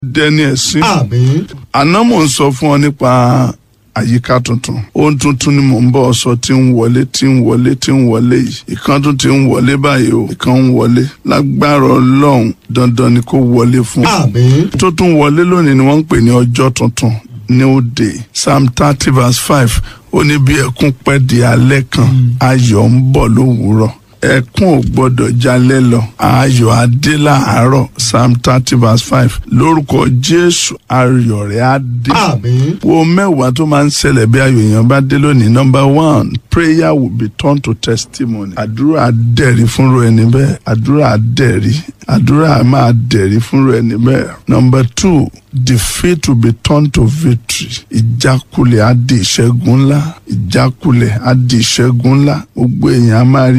dẹni ẹ̀sìn. àmín àná mò ń sọ fún ọ nípa àyíká tuntun ohun tuntun ni mò ń bọ̀ sọ tí ń wọlé tí ń wọlé tí ń wọlé yìí ìkan tún ti ń wọlé báyìí o ìkan ń wọlé lágbára ọlọ́run dandan ni kó wọlé fún ọ. àmín tó tún wọlé lónìí ni wọ́n ń pè ní ọjọ́ tuntun new day psalm thirty verse five ó ní bí ẹkún pẹ́ di alẹ́ kan ayọ̀ ń bọ̀ lówùúrọ̀ ẹkún ò gbọdọ̀ jalẹ́ lọ ayọ̀ adé láàárọ̀ psalm thirty verse five lórúkọ jésù ayọ̀ rẹ̀ á dé àmín wo mẹ́wàá tó máa ń ṣẹlẹ̀ bí ayọ̀ èèyàn bá dé lónìí number one prayer will be turned to testimony àdúrà dẹ̀rí fúnra ẹni bẹ́ẹ̀ àdúrà dẹ̀rí àdúrà máa dẹ̀rí fúnra ẹni bẹ́ẹ̀ number two defeat will be turned to victory ìjákulẹ̀ á di ìṣẹ́gun ńlá ìjákulẹ̀ á di ìṣẹ́gun ńlá gbogbo èèyàn á máa rí